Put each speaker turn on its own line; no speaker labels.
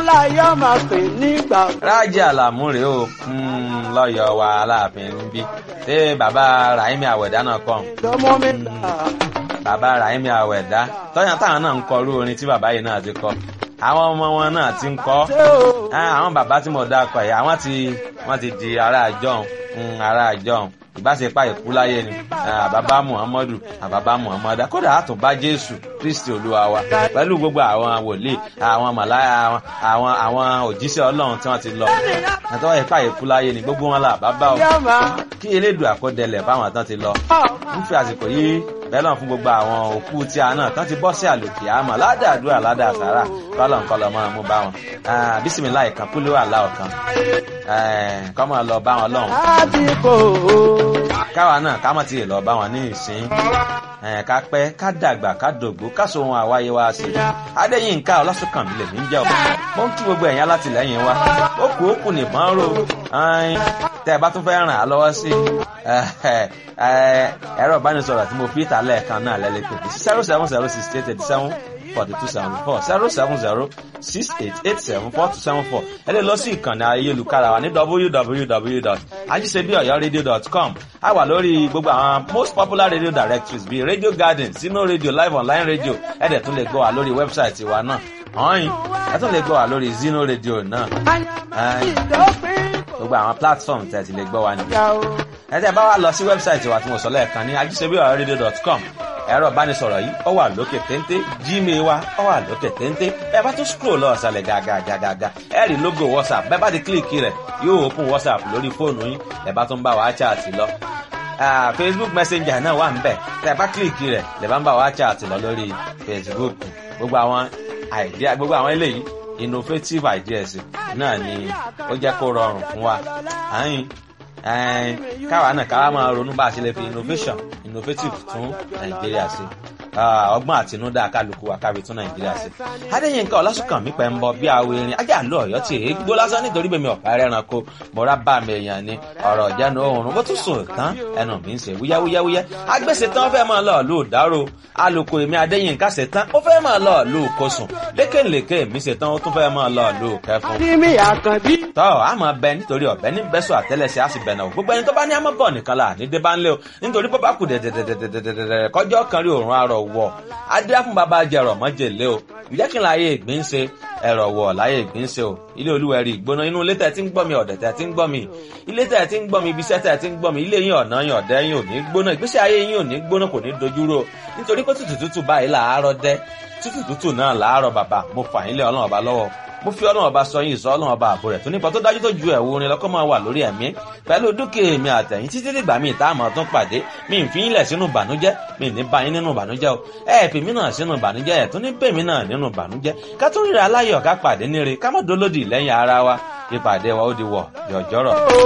láyé máa pè nígbà.
rájí àlàmú rèé o lọ́yọ̀ wa aláàfin níbí ṣé bàbá rahimi àwẹ̀dá náà kọ́
lọ́mọ mi là.
bàbá rahimi àwẹ̀dá tọ́yàn táwọn náà ń kọ irú orin tí bàbá yìí náà ti kọ àwọn ọmọ wọn náà ti ń kọ
ṣé o.
àwọn bàbá tí mo dá kọ yìí àwọn ti wọ́n ti di ará àjọhùn ará àjọhùn ìbáṣepá ìkú láyé ni àbábá muhammadu àbábá muhammadu kódà àtúnbá jésù kristi olúwa wa pẹ̀lú gbogbo àwọn wòlíì àwọn màláyà àwọn àwọn àwọn òjíṣẹ́ ọlọ́run tí wọ́n ti lọ àtọ́wọ́ ìpá ìkú láyé ni gbogbo wọn là bàbá o
yá máa.
kí elédùn àkọdẹlẹ̀ fáwọn tán ti lọ ń fi àsìkò yìí bẹ́lọ̀ fún gbogbo àwọn òkú tí a náà tán ti bọ́ sí àlòkè àmọ́ ládàádúrà ládàásàrà kọ́lọ̀ nǹkan lọ́ máa mú bá wọn bísímìlá ìkan kúló àlá ọ̀kan kọ́ máa lọ bá wọn lọ́hùn
àdìpọ̀
káwa náà ká mọ̀ tí ì lọ bá wọn ní ìsín ká pẹ́ ká dàgbà ká dògbó ká so ohun àwáyé wa sí adéyínká ọlásùnkànmí lèmi ń jẹ́ ọ̀pọ̀ mo ń kí gbogbo ẹ̀yìn alátìlẹ́yìn wa ó kù ó kù nìbọn ró tẹ́ ẹ bá tún fẹ́ ràn á lọ́wọ́ sí ẹ̀rọ ìbánisọ̀rọ̀ tí mo fi ìta lẹ́ẹ̀kan náà lẹ́lẹ́ pé zero seven zero six eight eighty seven forty two seventy four zero seven zero six eight eight seven four two seven four ẹ lè lọ sí ìkànnì ayélujára wa ní www.ajisebiyoyoradio.com a wà lórí gbogbo àwọn most popular radio directories bíi radio garden sino radio live online radio ẹ dẹ̀ tún lè gbọ́ wa lórí wẹ́bsáìtì wa náà ọ̀hìn ẹ tún lè gbọ́ wa lórí zino radio náà
ìdópin
gbogbo àwọn platform tẹ̀ ti lè gbọ́ wa nìyẹn
kò
ẹ tẹ́ bá wa lọ sí wẹ́bsáìtì wa tí mo sọ lẹ́ẹ̀kan ní ajisebiyoyoradio.com ẹ̀rọ ìbánisọ̀rọ̀ yìí ó wà lókè téńté gmail wa ó wà lókè téńté ẹ bá tún scroll lọ ọ̀sàlẹ̀ gàgàgàgà ẹ rí logo whatsapp bẹ́ẹ̀ bá ti kílìkì rẹ̀ yóò open whatsapp lórí fóònù yín ẹ bá tún bá wa chat lọ Ah, facebook messenger náà wà níbẹ̀ tẹ́ ẹ bá kílìkì rẹ̀ lè bá ń bá wa chat lọ lórí facebook gbogbo àwọn idea gbogbo àwọn eléyìí innovative ideas náà ni ó jẹ́ kó rọrùn fún wa àyìn ẹn káwa náà káwa máa ronú bá a ṣe lè fi innovation innovative tún nàìjíríà ṣe Ah, ọgbọ́n àtinúdá kálukú wa kábi tún nàìjíríà ṣe. adéyínká ọlásùnkànmí pẹ̀ ń bọ bí awo erin ajá àlọ́ ọ̀yọ́ tí èé gbó lásán nítorí bèmi ọ̀pá ẹranko mọ̀ra bá mi èèyàn ni ọ̀rọ̀ ìjánu oòrùn bó tún sùn tán ẹnu mi ń ṣe wúyáwúyáwúyá agbèsè tán ó fẹ́ máa lọ lù dárò alùkò èmi adéyínká ṣe tán ó fẹ́ máa lọ lù kosùn lékèlékè mi ṣe tán ó tún fẹ́ máa lọ lù kẹfun
àdìmí àkànbí.
tọ́ a máa bẹ nítorí ọ̀bẹ ní bẹ́sọ̀ àtẹ́lẹsẹ̀ á sì bẹ̀ náà gbogbo ẹni tó bá ní àmọ́ bọ̀ nìkan là ní dé bá ń lé o nítorí bó bá kù dẹ̀dẹ̀dẹ̀dẹ̀dẹ̀dẹ̀ kọjọ́ kan rí òórùn arọ̀ wọ̀ adé fún bàbá jẹrọ mọ́jèlé o ǹjẹ́ kí n láyé ìgbín ṣe ẹ̀rọ wọ̀ láyé ìgbín ṣe o ilé olúwẹ̀rí ìgbóná inú ilé tẹ̀ tí ń gbọ́ mi ọ̀dẹ̀ tẹ̀ tí ń gbọ́ mi ilé tẹ̀ tí ń gbọ́ mi ibiṣẹ́ tẹ̀ tí ń gbọ́ mi ilé yín ọ̀nà yín ọ̀dẹ́ yín ò ní gbóná ìgbésí ayé yín ò ní gbóná kò ní dojúrò o nítorí pé tútù tútù báyìí làárọ̀ dẹ́ tútù tútù náà làárọ̀ bàbá mo fà yín lé ọlọ́run ọba lọ́wọ́ mo fi ọlọ́run ọba sọ yín ìsọ ọlọ́run ọba àbò rẹ̀ tó nípa tó dájú tó ju ẹ̀wù orin lọ́kọ́ máa wà lórí ẹ̀mí pẹ̀lú dúkìá mi àtẹ̀yìn títí dìgbà mi ìta àmọ́ tún pàdé mi ń fi yín lẹ̀ sínú ìbànújẹ́ mi ní bá yín nínú ìbànújẹ́ o ẹ fi mí náà sínú ìbànújẹ́ ẹ̀ tún ní bèmí náà nínú ìbànújẹ́ ká tún ríra aláyọ̀ ká pàdé níre ká má dolódì lẹ́yìn ara wa ìpàdé wa ó di wọ̀ yọ̀jọ́rọ̀.